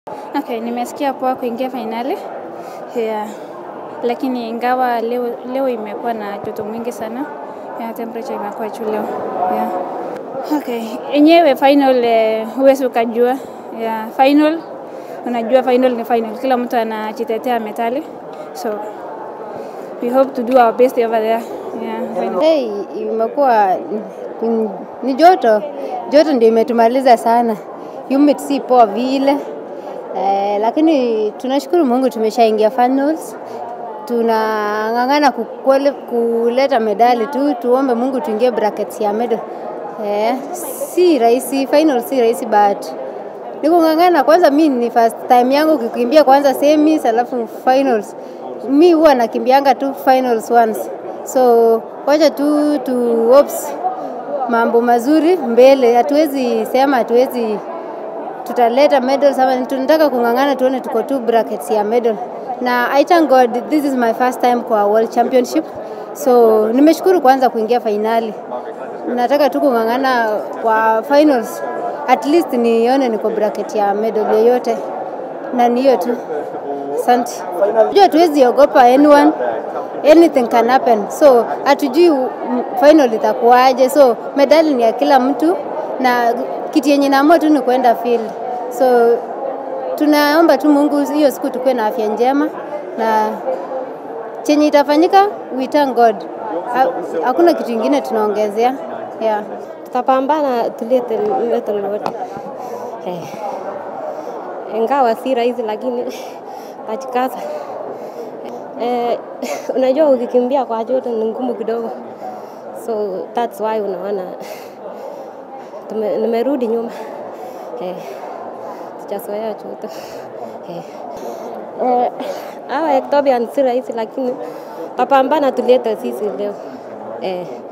Okay, nimesikia poa kuingia fainali yeah. Lakini ingawa leo, leo imekuwa na joto mwingi sana yeah, temperature imekuwa juu leo yeah. Okay, enyewe final eh, huwezi ukajua yeah. Final unajua final ni final, kila mtu anajitetea metali, so we hope to do our best over there yeah, final. Hey, imekuwa ni- ni joto, joto ndio imetumaliza sana, humid si poa vile eh, lakini tunashukuru Mungu tumeshaingia finals. Tunang'ang'ana ku- kuele- kuleta medali tu, tuombe Mungu tuingie brackets ya medal. Eh, si rahisi, final si rahisi but ni kung'ang'ana. Kwanza mi ni first time yangu kukimbia kwanza semis alafu finals. Mi huwa nakimbianga tu finals once, so wacha tu tu hopes mambo mazuri mbele. Hatuwezi sema hatuwezi tutaleta medals ama tunataka kung'ang'ana tuone tuko tu brackets ya medal na I thank God this is my first time kwa world championship so nimeshukuru kwanza kuingia fainali nataka tu kung'ang'ana kwa finals at least nione niko bracket ya medal yoyote na ni hiyo tu asante jua tuwezi ogopa anyone anything can happen so hatujui mm, final itakuwaje so medali ni ya kila mtu na kitu yenye naamua tu ni kwenda field so tunaomba tu mungu hiyo siku tukuwe na afya njema na chenye itafanyika we thank god Ha- hakuna kitu ingine tunaongezea yeah. tutapambana tulete medal wote eh. Ingawa si rahisi, lakini tajikaza. Eh, unajua ukikimbia kwa joto ni ngumu kidogo, so that's why unaona tume, nimerudi nyuma eh, sijazoea joto eh. Eh, hawa Ectopian si rahisi, lakini tapambana tulete sisi leo eh.